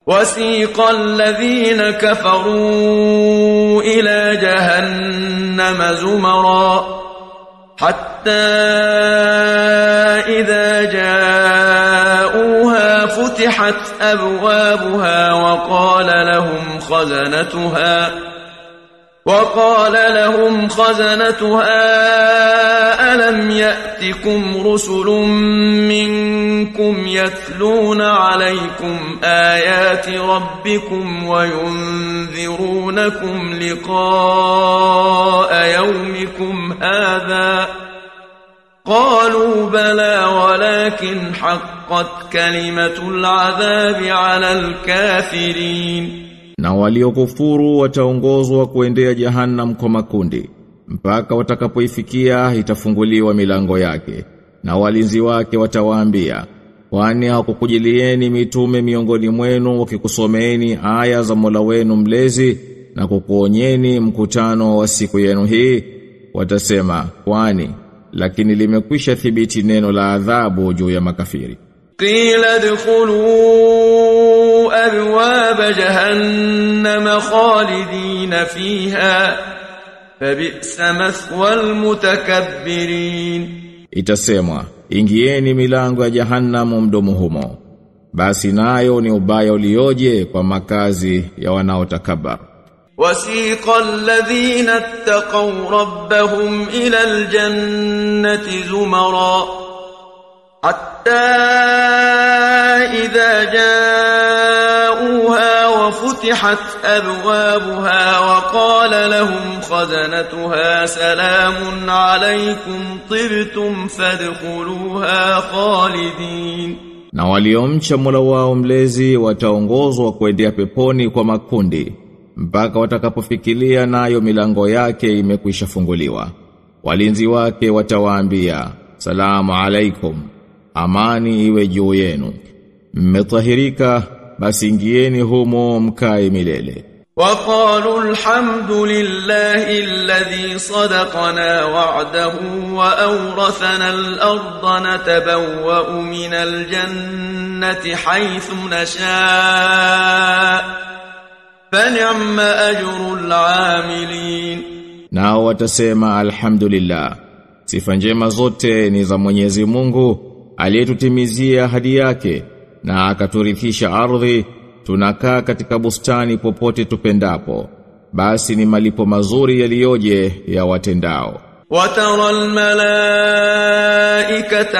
وسيق الذين كفروا إلى جهنم زمرا حتى إذا جاءوها فتحت أبوابها وقال لهم خزنتها وقال لهم خزنتها ألم يأتكم رسل منكم يتلون عليكم آيات ربكم وينذرونكم لقاء يومكم هذا قالوا بلى ولكن حقت كلمة العذاب على الكافرين Na waliokufuru wataongozwa kuendea jahannam kwa makundi mpaka watakapoifikia itafunguliwa milango yake na walinzi wake watawaambia kwani hakukujilieni mitume miongoni mwenu wakikusomeeni aya za Mola wenu mlezi na kukuonyeni mkutano wa siku yenu hii watasema kwani lakini limekwisha thibiti neno la adhabu juu ya makafiri قيل ادخلوا أبواب جهنم خالدين فيها فبئس مثوى المتكبرين Itasemwa, ingieni milango ya jahannamu mdomo humo. Basi nayo ni ubaya ulioje kwa makazi ya wanaotakabar. وسيق الذين اتقوا ربهم إلى الجنة زمرا حتى إذا جاءوها وفتحت أبوابها وقال لهم خزنتها سلام عليكم طبتم فادخلوها خالدين Na waliomcha Mola wao mlezi wataongozwa kuendea peponi kwa makundi mpaka watakapofikilia nayo milango yake imekwisha funguliwa. Walinzi wake watawaambia, "Salamu alaikum." Amani iwe juu yenu. Mmetahirika basi ingieni humo mkae milele. وقالوا الحمد لله الذي صدقنا وعده وأورثنا الأرض نتبوأ من الجنة حيث نشاء فنعم أجر العاملين Nao watasema alhamdulillah. Sifa njema zote ni za Mwenyezi Mungu aliyetutimizia ahadi yake na akaturithisha ardhi tunakaa katika bustani popote tupendapo. Basi ni malipo mazuri yaliyoje ya watendao. وترى الملائكة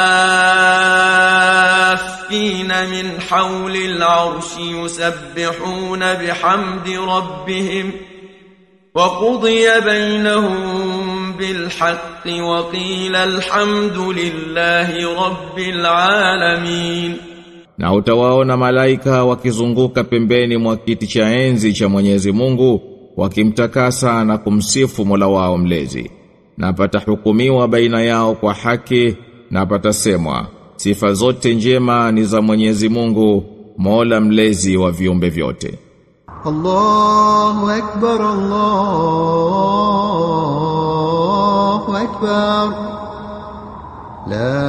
حافين من حول العرش يسبحون بحمد ربهم وقضي بينهم بالحق وقيل الحمد لله رب العالمين Na utawaona malaika wakizunguka pembeni mwa kiti cha enzi cha Mwenyezi Mungu wakimtakasa na kumsifu Mola wao mlezi. Na patahukumiwa baina yao kwa haki na patasemwa sifa zote njema ni za Mwenyezi Mungu Mola mlezi wa viumbe vyote. الله أكبر الله أكبر لا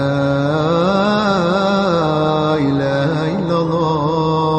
إله إلا الله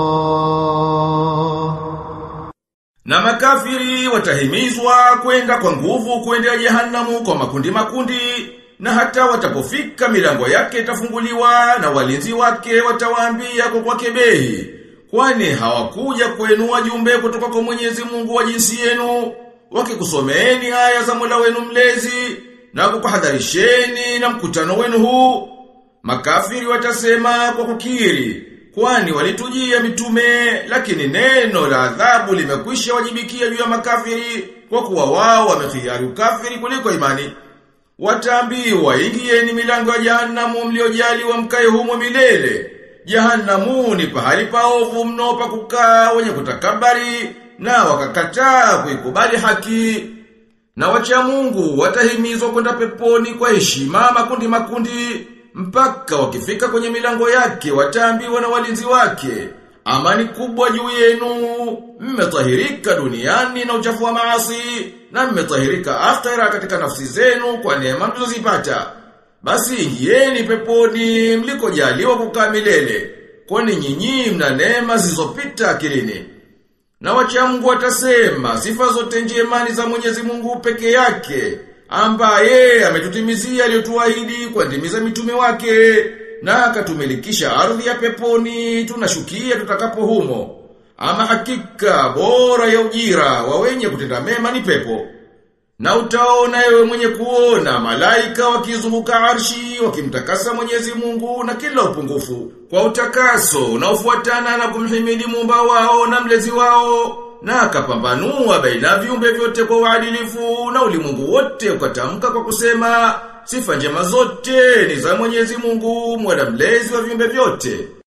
Na makafiri watahimizwa kwenda kwa nguvu kuendea jehanamu kwa makundi makundi na hata watapofika milango yake itafunguliwa na walinzi wake watawaambia kwa kwa kebehi kwani hawakuja kwenu wajumbe kutoka kwa Mwenyezi Mungu wa jinsi yenu wakikusomeeni aya za Mola wenu mlezi na kukuhadharisheni na mkutano wenu huu makafiri watasema kwa kukiri kwani walitujia mitume lakini neno la adhabu limekwisha wajibikia juu ya makafiri kwa kuwa wao wamekhiari ukafiri kuliko imani wataambiwa ingieni milango ya jahanamu mliojaliwa mkae humo milele Jahanamu ni pahali paovu mno pa kukaa wenye kutakabari na wakakataa kuikubali haki. Na wacha Mungu watahimizwa kwenda peponi kwa heshima makundi makundi mpaka wakifika kwenye milango yake wataambiwa na walinzi wake amani kubwa juu yenu mmetahirika duniani na uchafu wa maasi na mmetahirika akhera katika nafsi zenu kwa neema mlizozipata basi ingieni peponi mlikojaliwa kukaa milele kwani nyinyi mna neema zilizopita akilini. Na wacha Mungu watasema sifa zote njema ni za Mwenyezi Mungu peke yake, ambaye ametutimizia aliyotuahidi kwa ndimi za mitume wake na akatumilikisha ardhi ya peponi tunashukia tutakapo humo. Ama hakika bora ya ujira wa wenye kutenda mema ni pepo. Na utaona ewe mwenye kuona malaika wakizunguka arshi wakimtakasa Mwenyezi Mungu na kila upungufu kwa utakaso unaofuatana na kumhimidi muumba wao na mlezi wao na akapambanua baina viumbe vyote kwa uadilifu na ulimwengu wote ukatamka kwa kusema sifa njema zote ni za Mwenyezi Mungu mwana mlezi wa viumbe vyote